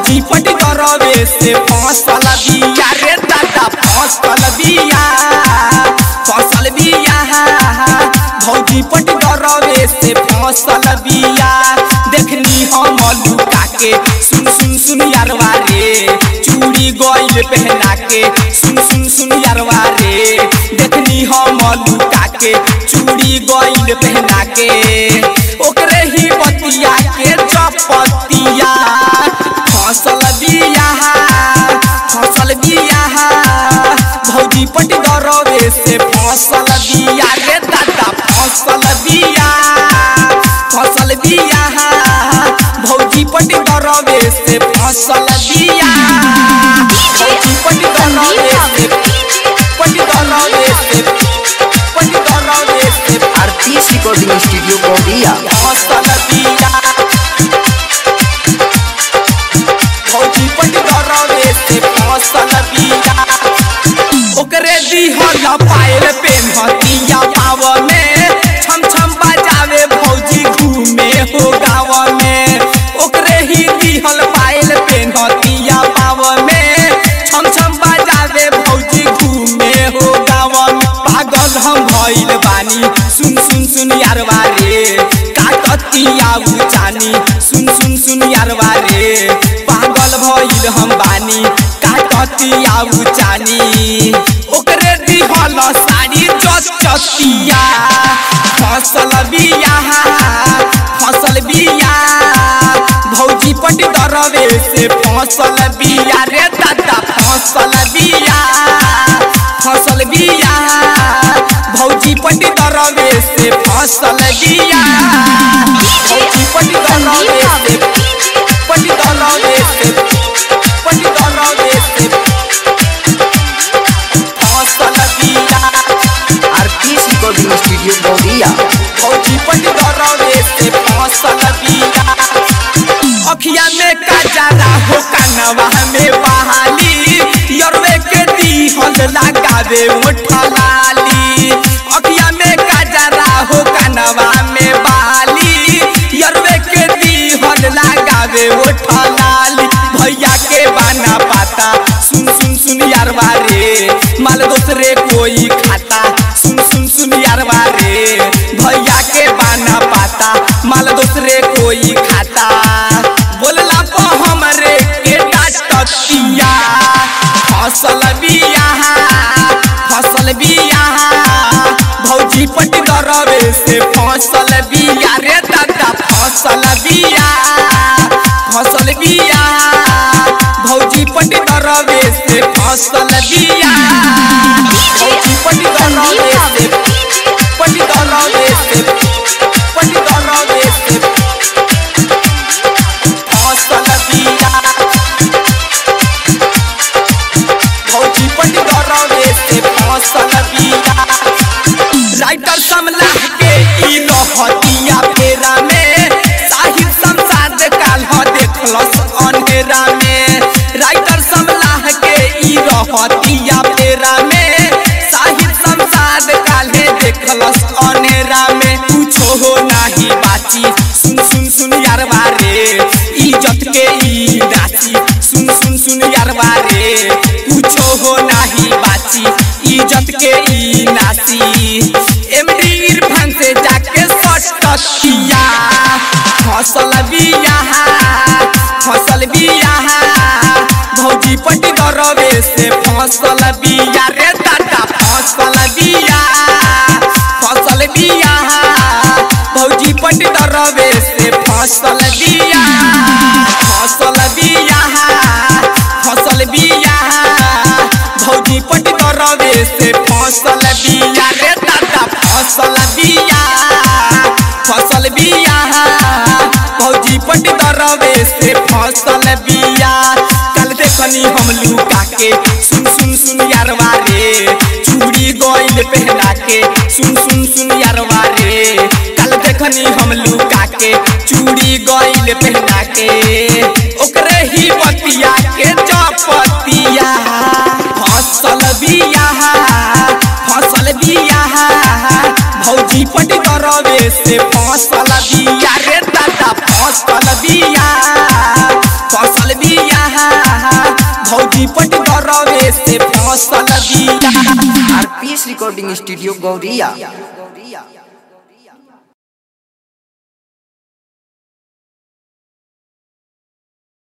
भौजी पटी करवे से फसल बिया रे दादा फसल बिया फसल बिया भौजी पटी करवे से फसल बिया देखनी हम लुका के सुन सुन सुन यारवा रे चूड़ी गोइल पहना के सुन सुन सुन यारवा रे देखनी हम लुका के चूड़ी गोइल पहना के ओकरे ही बतिया के चपतिया फसल बिया फसल बिया भौजी पटी दरवे से फसल बिया रे दादा फसल बिया फसल बिया भौजी पटी दरवे से फसल बिया भौजी पटी दरवे से पटी दरवे से पटी दरवे से आरतीस रिकॉर्डिंग स्टूडियो कोडिया फसल बिया भौजी पटी दरवे से फसल बिया ओकरे दिहल पायल पेन्हतिया पाव में छम छम बजावे भौजी घूमे हो गाँव में ओकरे ही दिहल पायल पेन्हतिया पाव में छम छम बजावे भौजी घूमे हो गाँव में पागल हम भइल बानी सुन सुन सुन यारवा रे काकतिया उचानी सुन सुन सुन यारवा रे पागल भइल हम बानी काकतिया उचानी ओकरे दिहल साड़ी चतिया फसल बिया फसल बिया भौजी पटी दरवे से फसल बिया रे दादा फसल बिया फसल बिया भौजी पटी दरवे से फसल बिया भौजी पटी दरवे से पटी दरवे से पटी दरवे से फसल बिया आरतीस रिकॉर्डिंग स्टूडियो कोडिया भौजी पटी दरवे से फसल बिया अखिया में कजरा हो कनवा में बहाली यरवे के दीहल लगावे ओठा लाली अखिया में कजरा हो कनवा में बहाली यरवे के दीहल लगावे ओठा लाली भैया के बाना पाता सुन सुन सुन यारवा रे माल दूसरे कोई खाता सुन सुन सुन यारवा रे भैया के बाना पाता माल दूसरे कोई खाता बोलला पो हमरे के डाटतिया फसल बिया फसल बिया भौजी पटी दरवे से फसल बिया रे दादा फसल बिया फसल बिया भौजी पटी दरवे से फसल बिया भौजी पटी दरवे से पटी दरवे से पटी दरवे से फसल बिया भौजी पटी दरवे से फसल बिया राइटर समला के ई लहतिया फेरा में साहिब संसाद काल ह देखलस अंधेरा में राइटर समला के ई लहतिया फेरा में साहिब संसाद काल हे देखलस अंधेरा में कुछो हो नाही बाची सुन सुन सुन यारवा रे इज्जत के ई नाची सुन सुन सुन यारवा रे कुछो हो नाही बाची इज्जत के ई नाची एमडी इरफान से जाके सटकिया फसल बिया फसल बिया भौजी पटी दरवे से फसल बिया रे दादा फसल बिया फसल बिया भौजी पटी दरवे से फसल बिया फसल बिया फसल बिया भौजी पटी दरवे से फसल बिया रे दादा फसल बिया फसल बिया भौजी पटी दरवे से फसल बिया कल देखनी हम लुका के सुन सुन सुन यारवा रे चूड़ी गोइल पहना के सुन सुन सुन यारवा रे कल देखनी हम लुका के चूड़ी गोइल पहना के ओकरे ही बतिया के चपतिया फसल बिया फसल बिया भौजी पटी करवे से फसल बिया रे दादा फसल बिया फसल बिया से फसल बिया आरपीएस रिकॉर्डिंग स्टूडियो गौरिया